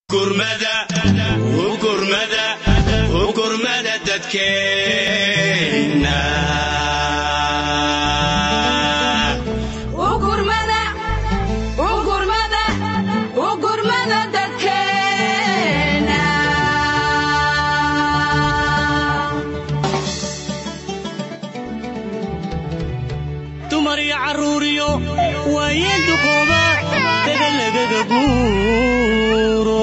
gurmada dadkeenna dumar iyo carruuriyo waayeen duqooba daga lagaga guuro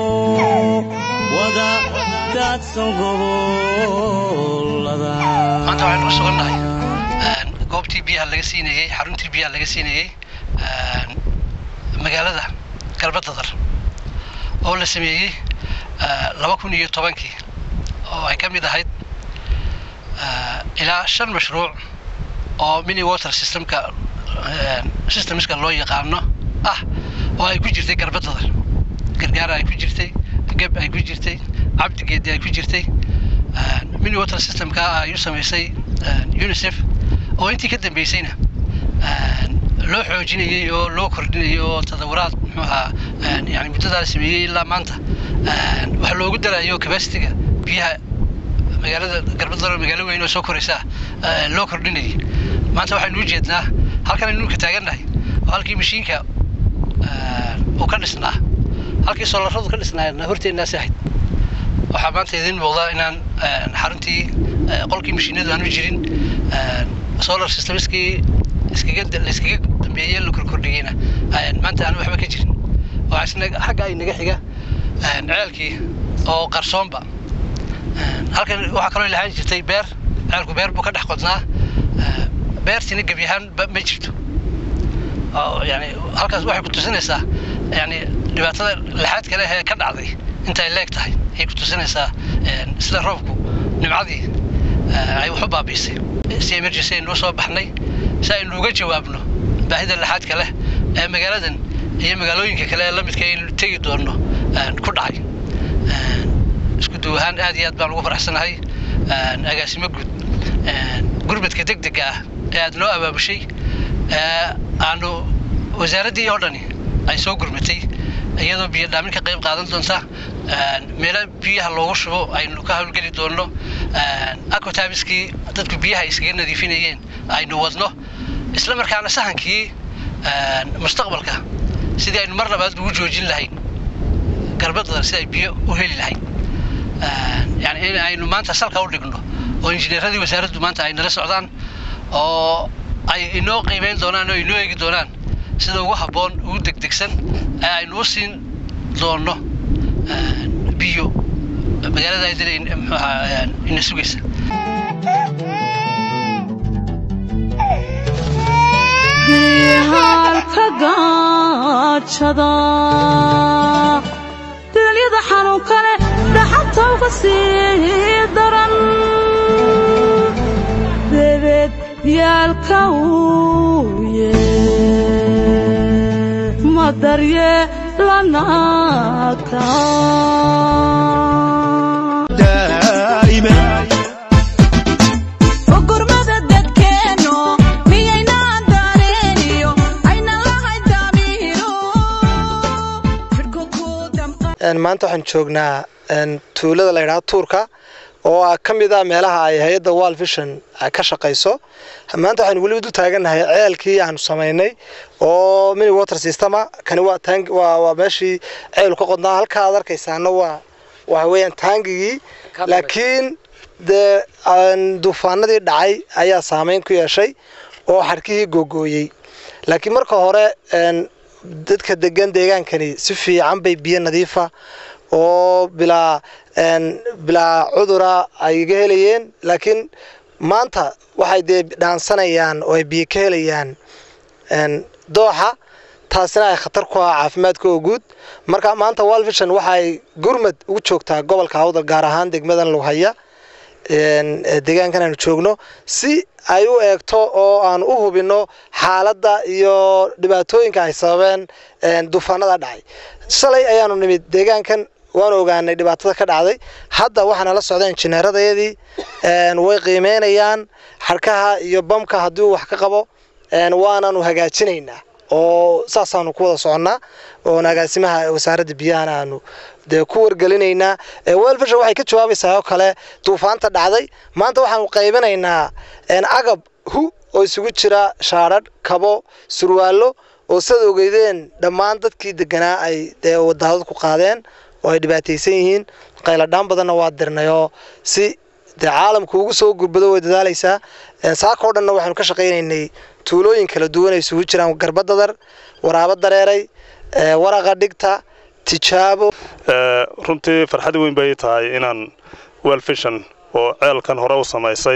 wada daadsan gobolada maanta waxaynu ku sugannahay goobtii biyaha laga siinayey xaruntii biyaha laga siinayey magaalada galbadadar oo la sameeyey laba kun iyo tobankii oo ay ka mid ahayd ilaa shan mashruuc oo mini water systemka systemska loo yaqaano ah oo ay ku jirtay garbadadar gargaara ay ku jirtay geb ay ku jirtay cabdigeedi ay ku jirtay mini water systemka ayuu samaysay unicef oo intii ka dambeysayna loo xoojinayey oo loo kordhinayay oo tadawuraad muxuu ahaa yani muddadaa la sameeyey ilaa maanta wax loogu darayo capacitiga biyaha magaalada garbadaro magaalo weyn oo soo koraysaa loo kordhinayay maanta waxaynu u jeednaa halkan aynu ka taagannahay oo halkii mashiinka uu ka dhisnaa halkii soolaradu ka dhisnaayna horteennaasi ahayd waxaa maanta idiin muuqda inaan xaruntii qolkii mashiinadu aanu jirin solar systemskii iskaga layskaga dambeeyey la korkordhigeyna maanta aanu waxba ka jirin waxaa isna xagga ay naga xiga ceelkii oo qarsoonba halkan waxaa kaloo lahaan jirtay beer ceelku beer buu ka dhex qodnaa beertiina gebi ahaan ma jirto yani halkaas waxay ku tusinaysaa yani dhibaatada laxaad kale ee ka dhacday intay leeg tahay ayay ku tusinaysaa sida roobku nimcadii ay wax u baabiisay si emergency aynu soo baxnay si aynu uga jawaabno baahida laxaadka leh ee magaaladan iyo magaalooyinka kale ee lamidka aynu tegi doonno ku dhacay isku duw ahaan aad iyo aad baan ugu faraxsanahay agaasimo guud gurmadka degdega ah ee aad noo abaabushay aanu wasaaraddii oo dhani ay soo gurmatay iyadoo biyo dhaamin ka qayb qaadan doonta meelo biyaha loogu shubo aynu ka hawlgeli doonno acotabiskii dadku biyaha iskaga nadiifinayeen aynu wadno isla markaana sahankii mustaqbalka sidii aynu mar labaad ugu joojin lahayn garbadada si ay biyo u heli lahayn yani in aynu maanta salka u dhigno oo injineeradii wasaaraddu maanta ay nala socdaan oo ay inoo qiimeyn doonaan oo inoo eegi doonaan sida ugu habboon ugu degdegsan ee aynu u siin doonno biyo magaalada aydil muxuu ahaa ina sugaysa halka gaajada dilalyada xanuun kale dhaxanta uga sii daran bebeed yaalka uye ma daryeelanaka gurmada dadkeenno miyaynaan dareeniyo ayna lahayn damiiro maanta waxaan joognaa tuulada la ydhaha tuurka oo ah ka mid ah meelaha ay hay-adda wal vision ka shaqayso maanta waxaynu weliba du taagannahay ceelkii aanu samaynay oo mini water systema kani waa tang waa waa meeshii ceelu ka qodnaa halkaa aad arkaysaana waa waxa weeyaan taangigii laakiin dee duufaanadii dhacay ayaa saameyn ku yeeshay oo xarkihii googooyey laakiin marka hore dadka degan deegaankani si fiican bay biyo nadiifa oo bilaa bilaa cudura ay iga helayeen laakiin maanta waxay dee dhaansanayaan oo ay biyo ka helayaan dooxa taasina ay khatar ku ah caafimaadkooda guud marka maanta walvision waxaay gurmad ugu joogtaa gobolka awdal gaar ahaan degmadan lughaya deegaankan aanu joogno si ay u eegto oo aan u hubinno xaaladda iyo dhibaatooyinka ay sababeen duufaanada dhacay shalay ayaanu nimid deegaankan waanu ogaanay dhibaatada ka dhacday hadda waxaana la socda injineeradayadii way qiimeynayaan xarkaha iyo bamka haddii uu wax ka qabo waanaanu hagaajinaynaa oo saasaanu ku wada soconnaa oon agaasimaha wasaaradda biyahana aanu dee ku wargelinaynaa welfishan waxay ka jawaabaysaa oo kale duufaanta dhacday maanta waxaanu qaybinaynaa agab hu oo isugu jira shaadhadh kabo surwaallo oo sidaad ogeydeen dhammaan dadkii deganaa ay dee wadaadad ku qaadeen oo ay dhibaataysan yihiin qayladhaan badanna waa dirnay oo si dee caalamku ugu soo gurbado way dadaalaysaa saakoo dhanna waxaanu ka shaqaynaynay tuulooyin kala duwan ay isugu jiraan garbadadar waraabo dareeray waraqa dhigta tijaabo runtii farxad weyn bay tahay inaan welfishan oo ceelkan hore u samaysay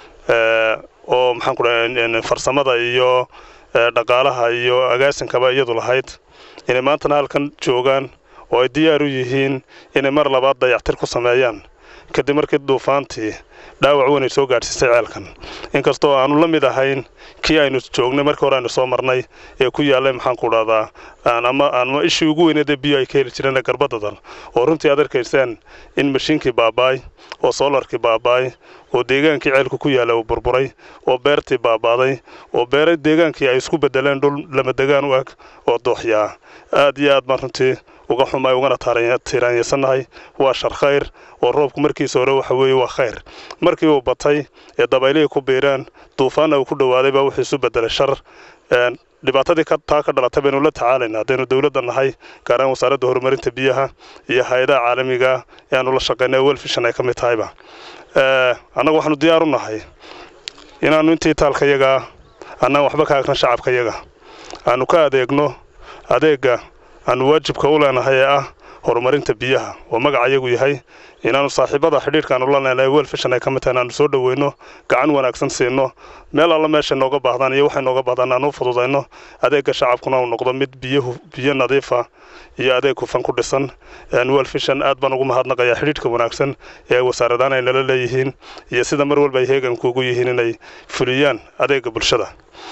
oo maxaan ku dhahay farsamada iyo dhaqaalaha iyo agaasinkaba iyadu lahayd inay maantana halkan joogaan oo ay diyaar u yihiin inay mar labaad dayactir ku sameeyaan kadib markii duufaantii dhaawac weyn ay soo gaadhsiisay ceelkan inkastoo aanu la mid ahayn kii aynu joognay markii hore aynu soo marnay ee ku yaallay maxaan ku dhahdaa ama ama ishii ugu weyneedee biyo ay ka heli jireen garbadadan oo runtii aad arkayseen in mashiinkii baabaay oo soolarkii baabaay oo deegaankii ceelku ku yaalla uu burburay oo beertii baabaaday oo beera deegaankii ay isku bedeleen dhul lamadegaan u eg oo dooxyaa aad iyo aad baan runtii uga xumay ugana tiiraanyaysannahay waa shar khayr oo roobku markiisa hore waxa weeye waa khayr markii uu batay ee dabaylihii ku biireen duufaanna uu ku dhowaaday baa wuxuu isu bedelay shar dhibaatadii taa ka dhalatay baynu la tacaalaynaa haddaynu dowladda nahay gaaraan wasaaradda horumarinta biyaha iyo hay-adaha caalamiga ee aanu la shaqaynay welfishan ay ka mid tahayba annagu waxaanu diyaar u nahay inaannu intii taalkayagaa annaan waxba ka agran shacabkayaga aanu ka adeegno adeegga aanu waajibka u leenahay ee ah horumarinta biyaha oo magacayagu yahay inaannu saaxiibada xidhiirkaanu la leenahay welfishan ay ka mid tahay inaannu soo dhoweyno gacan wanaagsan siino meel alla meeshay nooga baahdaan iyo waxay nooga baahdaan aanu u fududayno adeegga shacabkuna uu noqdo mid biyahu biyo nadiifa iyo adeeg hufan ku dhisan welfishan aad baan ugu mahadnaqayaa xidhiidhka wanaagsan ee wasaaradaan ay nala leeyihiin iyo sida mar walba ay heeganku ugu yihiin inay fuliyaan adeegga bulshada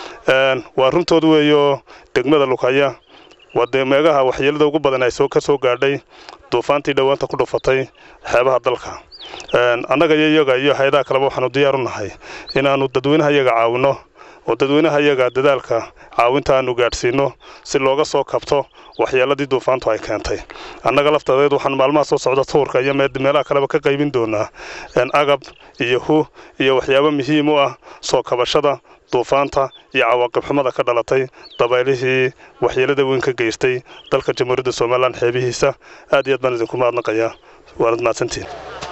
waa runtood weeyo degmada lukaya waa dee meegaha waxyeelada ugu badan ay soo ka soo gaadhay duufaantii dhowaanta ku dhufatay xeebaha dalka annaga iyo iyaga iyo hay-adaha kaleba waxaanu diyaar u nahay inaannu dadweynaha iyaga caawinno oo dadweynaha iyaga dadaalka caawinta aanu gaadhsiinno si looga soo kabto waxyeeladii duufaantu ay keentay annaga laftadeed waxaan maalmaha soo socda tuurka iyo meelaha kaleba ka qaybin doonaa agab iyo hu iyo waxyaabo muhiim u ah soo kabashada duufaanta iyo cawaaqib xumada ka dhalatay dabaylihii waxyeelada weyn ka geystay dalka jamhuuriyadda somalilan xeebihiisa aad iyo aad baan idinku mahadnaqayaa waanad mahadsantiin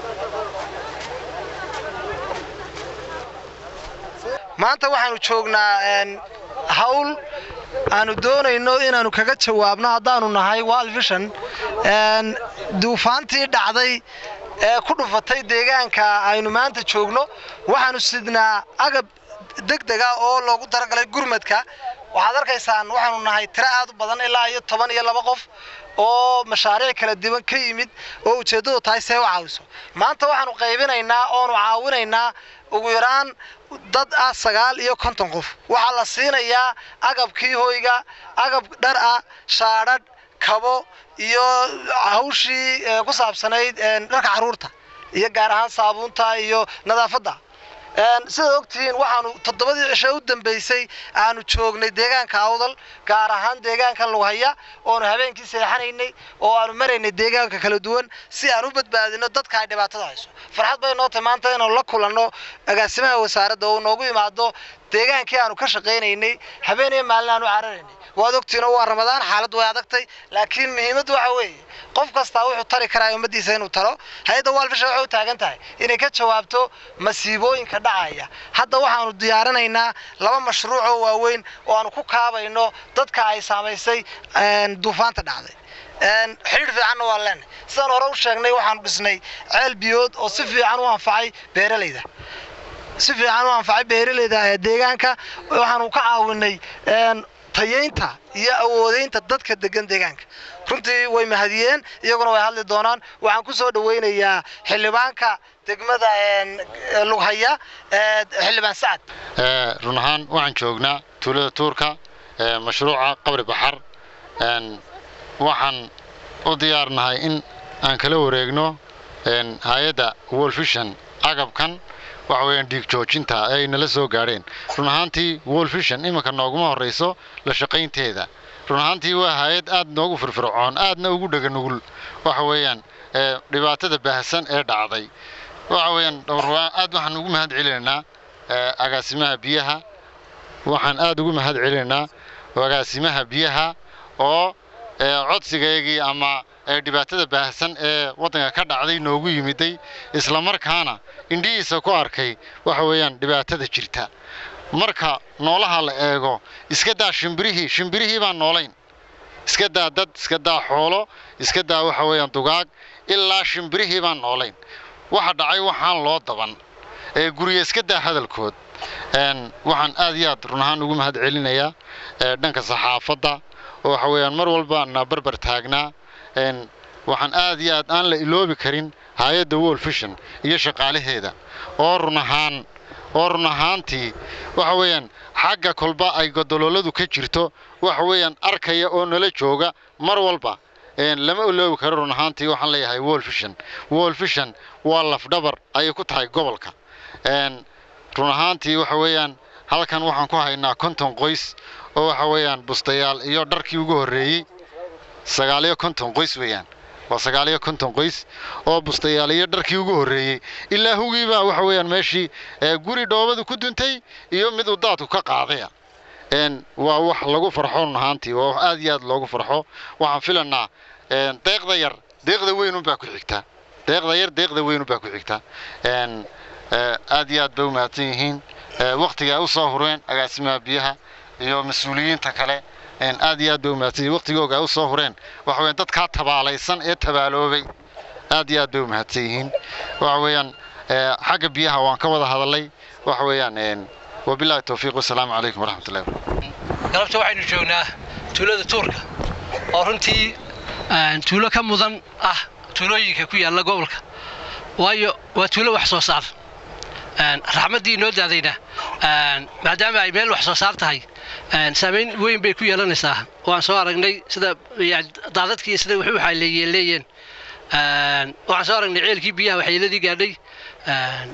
maanta waxaanu joognaa hawl aanu doonayno inaanu kaga jawaabno haddaanu nahay walvishan duufaantii dhacday ee ku dhufatay deegaanka aynu maanta joogno waxaanu sidnaa agab degdega oo loogu talagalay gurmadka waxaad arkaysaan waxaanu nahay tiro aad u badan ilaa iyo toban iyo laba qof oo mashaariic kala duwan ka yimid oo ujeeddadu tahay see u caawiso maanta waxaanu qaybinaynaa oonu caawinaynaa ugu yaraan dad ah sagaal iyo konton qof waxaa la siinayaa agabkii hoyga agab dhar ah shaadhadh kabo iyo hawshii ku saabsanayd dharka carruurta iyo gaar ahaan saabuunta iyo nadaafadda sidaad ogtihiin waxaanu toddobadii cisho u dambaysay aanu joognay deegaanka awdal gaar ahaan deegaanka lughaya oonu habeenkii seexanaynay oo aanu maraynay deegaanka kala duwan si aan u badbaadino dadka ay dhibaatada hayso farxad bay noo tahay maanta inaanu la kulanno agaasimaha wasaaradda oo noogu imaado deegaankii aanu ka shaqaynaynay habeen iyo maalin aanu cararaynay waad ogtihiin waa ramadaan xaaladdu way adagtay laakiin muhiimaddu waxa weeye qof kastaa wuxuu tari karaa ummaddiisa inuu talo hay-adda waalfisha waxay u taagan tahay inay ka jawaabto masiibooyinka dhacaya hadda waxaanu diyaarinaynaa laba mashruuc oo waaweyn oo aanu ku kaabayno dadka ay saamaysay duufaanta dhacday xidhiir fiicanna waa leenahay sidaan hore u sheegnay waxaanu dhisnay ceel biyood oo si fiican u anfacay beeralayda si fiican u anfacay beeralayda ee deegaanka waxaanu ka caawinay tayeynta iyo awoodeynta dadka degan deegaanka runtii way mahadiyeen iyaguna way hadli doonaan waxaan ku soo dhaweynayaa xildhibaanka degmada lughaya xildhibaan sacad run ahaan waxaan joognaa tuulada tuurka mashruuca qabri baxar waxaan u diyaarnahay in aan kala wareegno hay-adda wolfishan agabkan waxa weeyaan dhiig joojinta ay nala soo gaadheen run ahaantii world vision iminka nooguma horrayso la shaqaynteeda run ahaantii waa hay-ad aad noogu firfircoon aadna ugu dhega nugul waxa weeyaan ee, dhibaatada baahsan ee dhacday waxa weeyaan dhowr- aad waxaan ugu mahad celinaynaa ee, agaasimaha biyaha waxaan aad ugu mahad celinaynaa agaasimaha biyaha oo ee, codsigaygii ama ee, dhibaatada baahsan ee waddanka ka dhacday noogu yimiday islamarkaana indhihiisa ku arkay waxa weeyaan dhibaatada jirta marka noolaha la eego iska daa shimbirihii shimbirihii baan noolayn iska daa dad iska daa xoolo iska daa waxa weeyaan dugaag ilaa shimbirihii baan noolayn waxa dhacay waxaan loo daban ee guriga iska daa hadalkood een, waxaan aad iyo aad run ahaan ugu mahad celinayaa ee, dhanka saxaafadda oo waxa weeyaan mar walba na barbar taagnaa een, waxaan aad iyo aad aan la iloobi karin hay-adda world vision iyo shaqaalaheeda oo run ahaan oo run ahaantii waxa weeyaan xagga kolba ay godolooladu ka jirto waxa weeyaan arkaya oo nala jooga mar walba een, lama iloobi karo run ahaantii waxaan leeyahay world vision world vision waa lafdhabar ayay ku tahay gobolka een, run ahaantii waxa weeyaan halkan waxaan ku haynaa konton qoys oo waxa weeyaan bustayaal iyo dharkii ugu horreeyey sagaaliyo konton qoys weeyaan waa sagaaliyo konton qoys oo bustayaal iyo dharkii ugu horreeyey ilaa hugiibaa waxa weeyaan meeshii ee, guri dhoobadu ku duntay iyo mid uu daadku ka qaadaya een, waa wax lagu farxo run ahaantii waa wax aad iyo aad loogu farxo waxaan filanaa een, deeqda yar deeqda weynunbaa ku xigta deeqda yar deeqda weynunbaa ku xigta een, ee, aad iyo aad bay u mahadsan yihiin ee, waqtiga ay u soo hureen agaasimaha biyaha iyo mas-uuliyiinta kale een, aad iyo aad bay u mahadsan yihiin waqtigooga ay u soo hureen waxa weeyaan dadkaa tabaalaysan ee tabaaloobay aad iyo aad bay u mahadsan yihiin waxa weeyaan ee, xagga biyaha waan ka wada hadalay waxa weeyaan een, wabilaahi towfiiq wasalaamu calaykum waraxmatullahi wabarakatu galabta waxaynu joognaa tuulada tuurka oo runtii een, tuulo ka mudan ah tuulooyinka ku yaalla gobolka waayo waa tuulo wax soo saar Een, raxmaddii inoo daadayna een, maadaama ay meel wax soo saar tahay een, saamayn weyn bay ku yeelanaysaa waan soo aragnay sida yani, daadadkii sida wuxuu waxay leeyeen Een, waxaan soo aragnay ceelkii biyaha waxyeeladii gaadhay Een,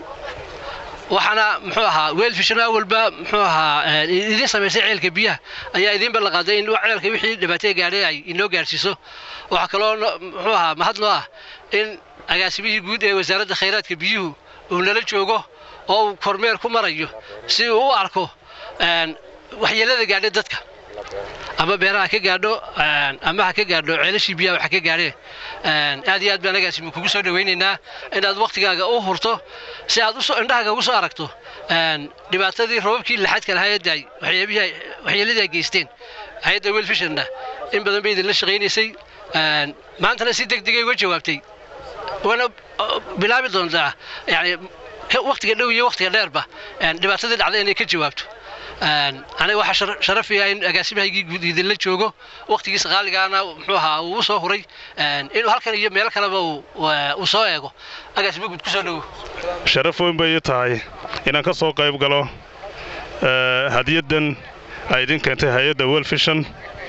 waxaana muxuu ahaa weelfishano awalba muxuu ahaa een, idin samaysay ceelka biyaha ayaa idin ballanqaaday in ceelka wixii dhibaatee gaadhay ay inoo gaadhsiiso waxaa kaloo no- muxuu ahaa mahad noo ah in agaasimihii guud ee wasaaradda khayraadka biyuhu uu nala joogo oo uu kormeer ku marayo si uu u arko een, waxyeelada gaadhay dadka ama beeraha ka gaadho een, ama ha ka gaadho ceelashii biyaha waxa ka gaadheen Een, aad iyo aad baan agaasimi kugu soo dhawaynaynaa inaad waktigaaga u hurto si aad usoo indhahaaga ugu soo aragto een, dhibaatadii roobabkii laxadka lahaa ee daay waxyaabihii waxyeeladii ay geysteen hay-adda welfishonna in badan bay idinla shaqaynaysay Een, maantana si deg degay uga jawaabtay waana uh, bilaabi doontaa yani ka- waqtiga dhow iyo waqtiga dheerba een, dhibaatadii dhacday inay ka jawaabto Een, aniga waxaa shar- sharaf iyaa in agaasimahaygii guud idinla joogo waqtigiisa qaaligaana muxuu ahaa uu u soo huray Een, inuu halkan iyo meel kaleba uu- uu uu soo eego agaasimo guud kusoo dhowo sharaf weyn bay ii tahay inaan ka soo qayb galo ee, hadiyaddan ay idin keentay hay-adda welfishan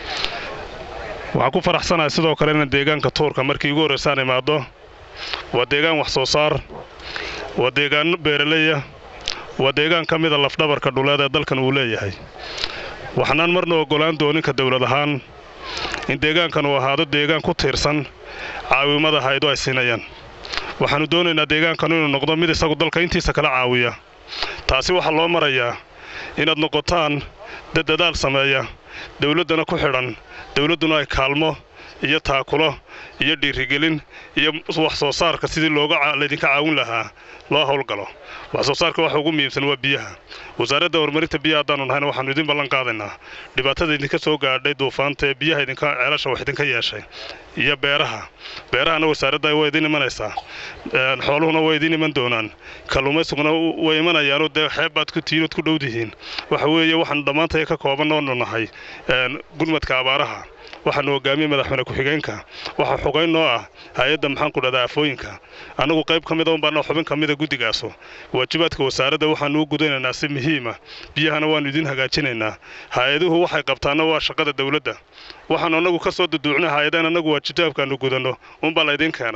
waxaan ku faraxsanahay sidoo kale inaan deegaanka tuurka markii igu horraysaan imaado waa deegaan wax soo saar waa deegaano beeraleya waa deegaan ka mida lafdhabarka dhuleed ee dalkan uu leeyahay waxaanaan marna oggolaan dooninka dowlad ahaan in deegaankan uu ahaado deegaan ku tiirsan caawimada haydo ay siinayaan waxaannu doonaynaa deegaankan inuu noqdo mid isagu dalka intiisa kala caawiya taasi waxaa loo marayaa inaad noqotaan dad dadaal sameeya dowladdana ku xidhan dowladduna ay kaalmo iyo taakulo iyo dhiirigelin iyo wax soo saarka sidii looga ca- laydinka caawin lahaa loo howlgalo wax soo saarka waxa ugu muhiimsan waa biyaha wasaaradda horumarinta biyaha haddaanu nahayna waxaannu idin ballan qaadaynaa dhibaatada idinka soo gaadhay duufaanta ee biyaha idinka ceelasha wax idinka yeeshay iyo beeraha beerahana wasaaradda way idin imanaysaa Een, xooluhuna way idin iman doonaan kalluumaysuguna way imanayaanoo dee xeeb baad ku tihiin ood ku dhowdihiin waxa weeye waxaanu dhammaantaya ka kooban oonu nahay een, gurmadka abaaraha waxaanu hogaamiyey madaxweyne ku-xigeenka waxaa xogayn noo ah hay-adda maxaan ku dhahdaa afooyinka annagu qayb ka mida unbaana xubin ka mida guddigaasu waajibaadka wasaaradda waxaanu u gudanaynaa si muhiima biyahana waannu idin hagaajinaynaa hay-aduhu waxay qabtaana waa shaqada dowladda waxaannu annagu ka soo duduucnay hay-adaan annagu waajibaadkaannu gudanno unbaa laydin keenaa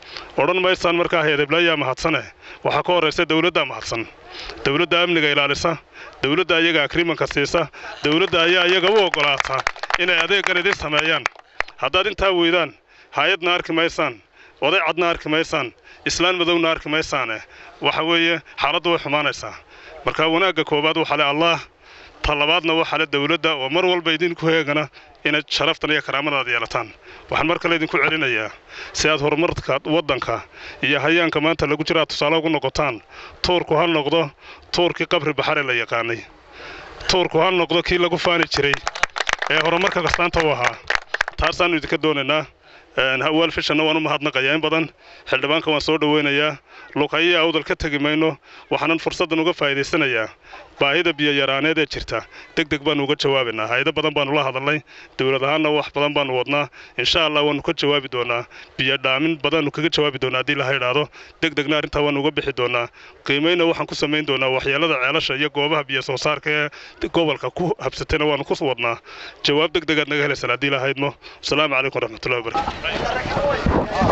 odhan maysaan markaa heedeblaayaa mahadsane waxaa ka horraysa dawladdaa mahadsan dawladda amniga ilaalisa dawladda ayaga agriimanka siisa dawladda ayaa iyaga u oggolaata inay adeeggan idin sameeyaan haddaad intaa weydaan hay-adna arki maysaan oday cadna arki maysaan islaan madowna arki maysaane waxa weeye xaaladdu way xumaanaysaa marka wanaagga koowaad waxaa le allaah ta labaadna waxaa le dawladda oo mar walba idinku heegana inaad sharaftan iyo karaamadaad yeelataan waxaan mar kale idinku celinayaa si aad horumarka waddanka iyo hayaanka maanta lagu jira aad tusaale ugu noqotaan tuurku ha noqdo tuurkii qabri baxare la yaqaanay tuurku ha noqdo kii lagu faani jiray ee horumarka kastaanta u ahaa taasaannu idinka doonaynaa hawaal fishanna waan u mahadnaqayaa in badan xildhibaanka waan soo dhoweynayaa luqayiya awdal ka tegi mayno waxaanan fursaddan uga faa'iidaysanayaa baahida biyoyaraaneed ee jirta deg deg baannu uga jawaabaynaa hay-ado badan baannu la hadalnay dowlad ahaanna wax badan baannu wadnaa insha allah waannu ka jawaabi doonaa biyo dhaamin badannu kaga jawaabi doonaa haddii laha idhaahdo deg degna arrintaa waannu uga bixi doonaa qiimayna waxaan ku samayn doonaa waxyeelada ceelasha iyo goobaha biyo soo saarka ee gobolka ku habsatayna waannu ku wadnaa jawaab deg degaad naga helaysaan haddii la haydmo asalaamu calaykum waraxmatullahi wabarakatu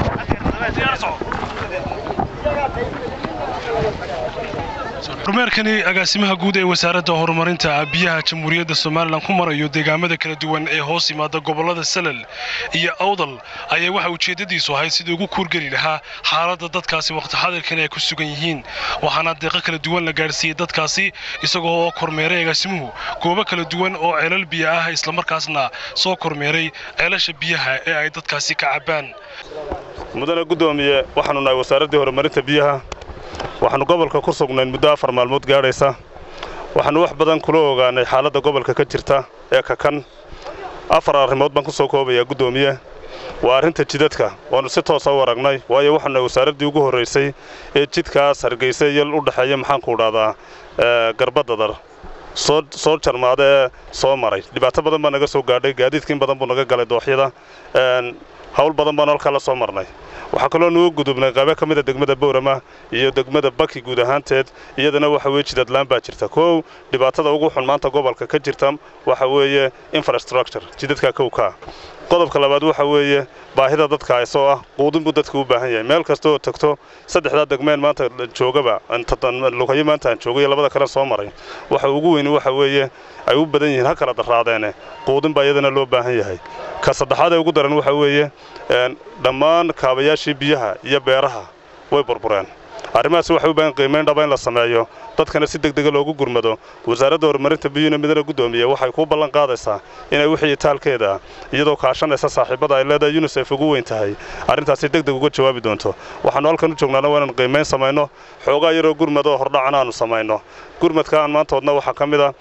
kormeerkani agaasimaha guud ee wasaaradda horumarinta biyaha jamhuuriyadda somalilan ku marayo deegaamada kala duwan ee hoos yimaada gobollada salal iyo awdal ayaa waxa ujeeddadiisu ahayd sidii ugu kuurgeli lahaa xaaladda dadkaasi waqti xadirkan ay ku sugan yihiin waxaana deeqo kala duwan la gaadhsiiyey dadkaasi isagoo oo kormeeray agaasimuhu goobo kala duwan oo ceelal biyo ah islamarkaasna soo kormeeray ceelasha biyaha ee ay dadkaasi ka cabbaan mudane guddoomiye waxaannu nahay wasaaraddii horumarinta biyaha waxaannu gobolka ku sugnayn muddo afar maalmood gaadhaysa waxaannu wax badan kula ogaanay xaaladda gobolka ka jirta ee kakan afar arrimood baan ku soo koobayaa guddoomiye waa arrinta jidadka waannu si toosa u aragnay waayo waxaanu nahay wasaaraddii ugu horraysay ee jidkaas hargaysa iyo u dhexeeya maxaanku idhahdaa garbadadar soo soo jarmaada ee soo maray dhibaato badan baa naga soo gaadhay gaadiidka in badan buu naga galay dooxyada hawl badan baanu halkaa la soo marnay waxaa kaloo nugu gudubnay qaybo ka mida degmada bowrama iyo degmada baki guud ahaanteed iyadana waxa weye jidadlaan baa jirta kow dhibaatada ugu xun maanta gobolka ka jirta waxa weeye infrastructure jidadka kowkaa qodobka labaad waxa weeye baahida dadka haysoo ah quudin buu dadka u baahan yahay meel kasta oo tagto saddexdaa degmeen maanta joogaba lugayo maanta aan joogay labada kale soo maray waxa ugu weyni waxa weeye ay u badan yihiin ha kala darraadeene quudin baa iyadana loo baahan yahay ka saddexaad ee ugu daran waxa weeye dhammaan kaabayaashii biyaha iyo beeraha way burbureen arrimahaasi waxay u baahan qiimayn dhaba in la sameeyo dadkana si degdega loogu gurmado wasaaradda horumarinta biyuuna midana guddoomiya waxay kuu ballan qaadaysaa inay wixii taalkeeda iyadoo kaashanaysa saaxiibada ay leedahay yunisef ugu weyn tahay arrintaasi deg deg uga jawaabi doonto waxaannu halkan u joognaana waa inaan qiimayn samayno xoogaa yaroo gurmadoo hordhacana aanu samayno gurmadka aan maanta wadna waxaa ka mid a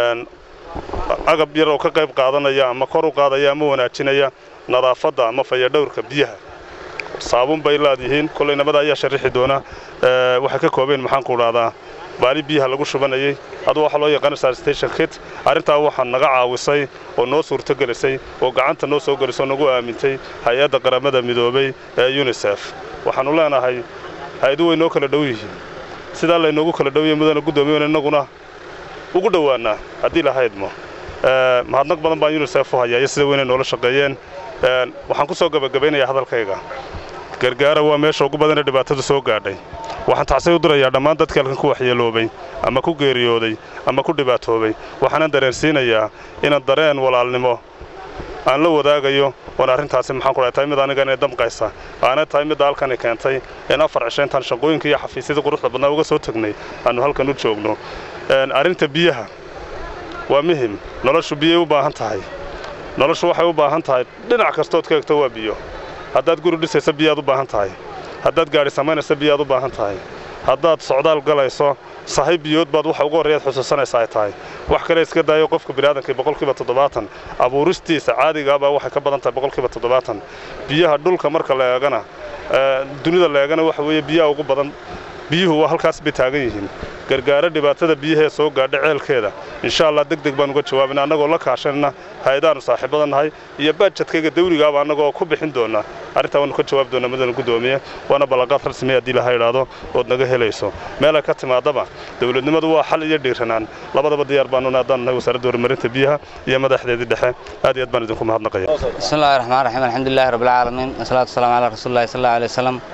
agab yar oo ka qayb qaadanaya ama kor u qaadaya ama wanaajinaya nadaafadda ama fayadhowrka biyaha saabuun bay laadyihiin kollay nabada ayaa sharixi doona waxay ka koobeen maxaanku idhahdaa baali biyaha lagu shubanayay aduu waxaa loo yaqaana sanitation kit arrintaa waxaa naga caawisay oo noo suurtogelisay oo gacanta noo soo gelisoo nagu aamintay hay-adda qaramada midoobay ee yunisef waxaannu leenahay hay-adu way noo kala dhow yihiin sidaa laynoogu kala dhowyahy mudana guddoomiyen innaguna ugu dhowaannaa haddii lahaydmo mahadnaq badan baan yunisef u hayaa iyo sida weynay noola shaqeeyeen waxaan ku soo gebagabaynayaa hadalkayga gargaara waa meesha ugu badanee dhibaatadu soo gaadhay waxaan tacsay u dirayaa dhammaan dadkii halkan ku waxyeeloobay ama ku geeriyooday ama ku dhibaatoobay waxaanan dareensiinayaa inaan dareen walaalnimo aan la wadaagayo oon arrintaasi maxaan ku dhahay tahay mid aniga inay damqaysa aana tahay midda halkani keentay in afar cisho intaan shaqooyinka iyo xafiisyadii quruxda badnaa uga soo tegnay aannu halkan u joogno arrinta biyaha waa muhim noloshu biyay u baahan tahay noloshu waxay u baahan tahay dhinac kastood ka egto waa biyo haddaad guri dhisaysa biyaad u baahan tahay haddaad gaadhi samaynaysa biyaad u baahan tahay haddaad socdaal galayso sahay biyood baad waxa ugu horreeyaad xusuusanaysa ay tahay wax kale iska daayo qofka biniaadamkii boqolkiiba toddobaatan abuuristiisa caadigaabaa waxay ka badan tahay boqolkiiba toddobaatan biyaha dhulka marka la eegana dunida la eegana waxa weeye biyaha ugu badan biyuhu waa halkaas bay taagan yihiin gargaaro dhibaatada biyahee soo gaadha ceelkeeda insha allah deg deg baan uga jawaabina annagoo la kaashanna hay-adaannu saaxiibada nahay iyo baajadkayga dawligaaba annagoo ku bixin doona arrintaa waannu ka jawaabi doonaa mudana guddoomiye waana ballanqaad rasmiya haddii laha idhaahdo ood naga helayso meelay ka timaadaba dowladnimadu waa xal iyo dhiiranaan labadaba diyaar baanuna haddaanu nahay wasaaradda horumarinta biyaha iyo madaxdeedii dhexe aad iyo aad baan idinku mahadnaqaya بسم الله الرحمن الرحيم الحمد لله رب العالمين والصلاة والسلام على رسول الله صلى الله عليه وسلم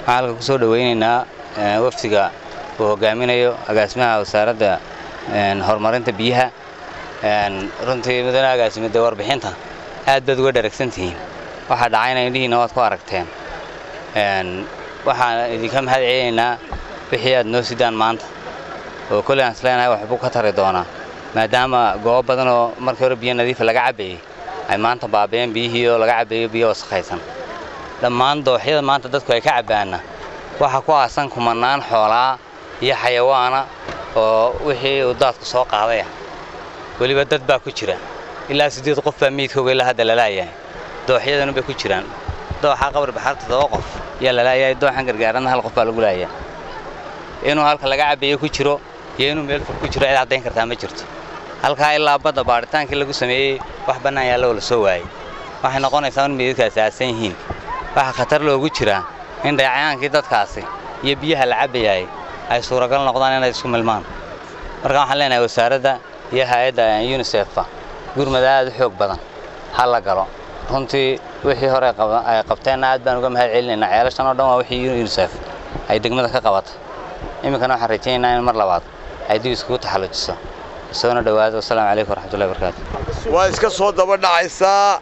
waxaan halka kusoo dhaweynaynaa eh, wafdiga uu hogaaminayo agaasimaha wasaaradda een, horumarinta biyaha een, runtii mudane agaasime dee warbixinta aad baad uga dharagsan tihiin waxaa dhacayna indhihiina waad ku aragteen een, waxaan idinka mahad celinaynaa wixii aad noo sidaan maanta oo kolley aan isleenahay waxbuu ka tari doonaa maadaama goobo badan oo markii hore biyo nadiifa laga cabbayey ay maanta baabeen biyihii oo laga cabbayo biyo wasakhaysan dhammaan dooxyada maanta dadku ay ka cabbaanna waxaa ku aasan kumanaan xoolaa iyo xayawaana oo wixii uu daadku soo qaadaya weliba dad baa ku jira ilaa siddeed qof baa meydkooga ilaa hadda lalaayahay dooxyadanu bay ku jiraan dooxa qabri baxar toddoba qof yaa lalaayahay dooxan gargaarana hal qof baa lagu laayaa inuu halka laga cabbayo ku jiro iyo inuu meel fog ku jiro cid caddayn kartaa ma jirto halkaa ilaa badda baaritaankii lagu sameeyey wax bannaan yaalla oo la soo waayey waxay noqonaysaa in meydadkaasi aasan yihiin waxaa khatar loogu jiraa in dhayacayaankii dadkaasi iyo biyaha la cabbayaay ay suuragal noqdaan inay isku milmaan marka waxaan leenahay wasaaradda iyo hay-adda unisefba gurmad aad u xoog badan ha la galo runtii wixii hore qaba- ay qabteenna aad baan uga mahad celinaynaa ceelashan oo dhan waa wixii unisef ay degmada ka qabatay iminkana waxaan rajaynaynaa in mar labaad ay dib iskugu taxallujiso soona dhowaado wasalaamu calaykum waraxmatullahi wabarakaatu waa iska soo daba dhacaysaa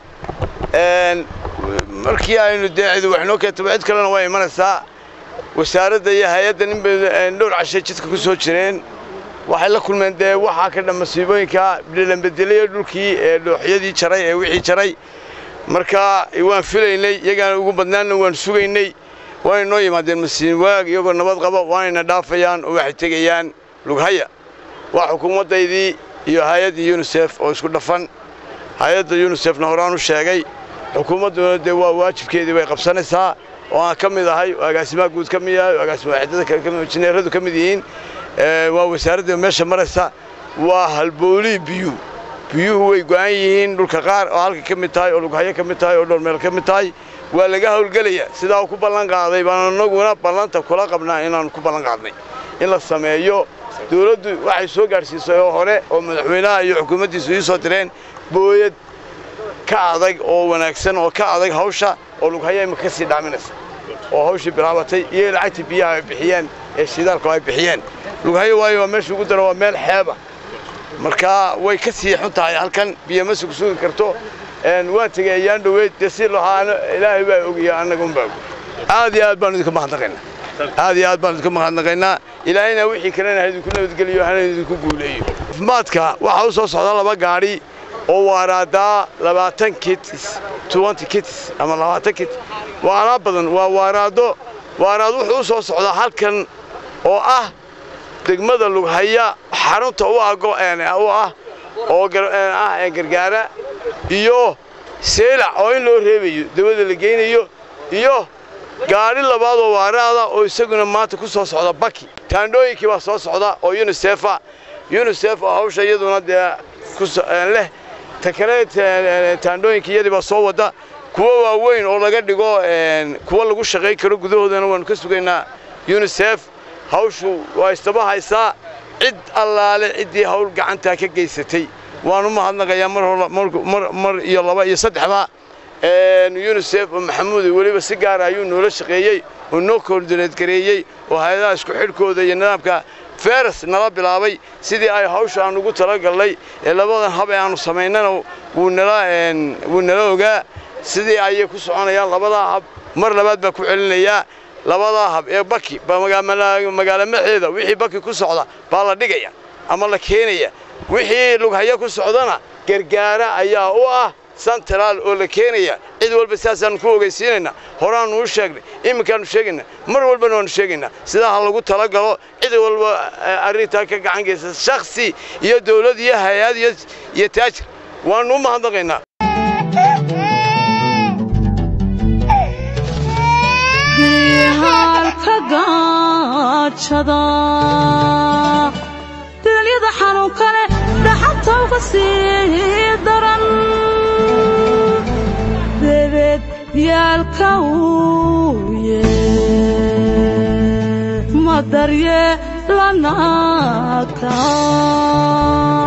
een, markii aynu dee cidi wax noo keentaba cid kalena waa imanaysaa wasaaradda iyo hay-adda nin bay een, dhowr cashay jidka ku soo jireen waxay la kulmeen dee waxaa ka dhan masiibooyinka dhilanbedelayo dhulkii ee dhooxyadii jaray ee wixii jaray marka waan filaynay iyagaan ugu badnaanna waan sugaynay waana noo yimaadeen masiin waag iyagoo nabad qaba waanayna dhaafayaan oo waxay tegayaan lughaya waa xukuumaddaydii iyo hay-addii yunisef oo isku dhafan hay-adda yunisefna horaan u sheegay xukuumadduna dee waa waajibkeedii bay qabsanaysaa oo aan ka mid ahay oo agaasimaha guud ka mid yahay oo agaasima waaxidada kale ka mid injineeradu ka mid yihiin ee, waa wasaaradda meesha maraysa waa halboolii biyuhu biyuhu way go'an yihiin dhulka qaar oo halka ka mid tahay oo lughayo ka mid tahay oo dhowr meel ka mid tahay waa laga howlgelaya sidaa uu ku ballan qaaday baan annaguna ballanta kula qabnaa inaan ku ballan qaadnay in la sameeyo dawladdu waxay soo gaadhsiisay oo hore oo madaxweynaha iyo xukuumaddiisu ii soo direen booyad ka adag oo wanaagsan oo ka adag hawsha oo lughaya imika ka sii dhaaminaysa oo hawshii bilaabatay iyo lacagtii biyaha ay bixiyeen ee shidaalka ay bixiyeen lughayo waayo waa meesha ugu daro waa meel xeeba marka way ka sii xun tahay halkan biyo ma sugi sugi karto een, waan tegey ayaan dhoweyd dee si lahaana ilaahay baa ogiya annaga unbaa og aad iyo aad baan idinka mahadnaqaynaa aad iyo aad baan idinka mahadnaqaynaa ilaahayna wixii kalena ha idinku nabadgeliyo hana idinku guuleeyo caafimaadka waxaa u soo socda laba gaadhi oo waaraadaa labaatan kitis twenty kitis ama labaatan kit waanaa badan waa waaraado waaraad wuxuu u soo socdaa halkan oo ah degmada lughaya xarunta u ah go- een, u ah oo gar- een, ah ee gargaara iyo seelac oo in loo reebayo dawada la geynayo iyo gaadhi labaad oo waaraada oo isaguna maanta ku soo socda baki taandhooyinkii baa soo socda oo unisefa unisef oo hawsha iyaduna dee ku so- een, leh ta kale ta- taandhooyinka iyadii baa soo wada kuwo waaweyn oo laga dhigo een, kuwo lagu shaqayn karo gudahoodana waanu ka sugaynaa unisef hawshu waa istaba haysaa cid allaale ciddii hawl gacantaa ka geysatay waanu mahadnaqayaa mar hor mar- mar mar iyo laba iyo saddexba een, unisef oo maxamuud weliba si gaara ayuu noola shaqeeyey oo noo koordineed gareeyey oo hay-adaha isku xidhkooda iyo nidaamka feres nala bilaabay sidii ay hawsha aan ugu talagalnay ee labadan hab ee aanu samaynana wuu nala een, wuu nala ogaa sidii ayay ku soconayaan labadaa hab mar labaad baa ku celinayaa labadaa hab ee baki ba maga- mala- magaalo maxeeda wixii baki ku socda baa la dhigaya ama la keenaya wixii lughayo ku socdana gargaara ayaa u ah central oo la keenaya cid walba sidaasaan ku ogeysiinaynaa horaanu u sheegnay iminkaanu sheegaynaa mar walbana waanu sheegaynaa sidaa ha lagu talagalo cid walba eh, arrintaa ka gacan geysa shakhsi iyo dawlad iyo hay-ad iyo iyo taajir waanu u mahadnaqaynaa halka gaajada dilalyada xanuunka leh dhaxanta uga sii daran debeed yaalka uuye ma daryeelanaaka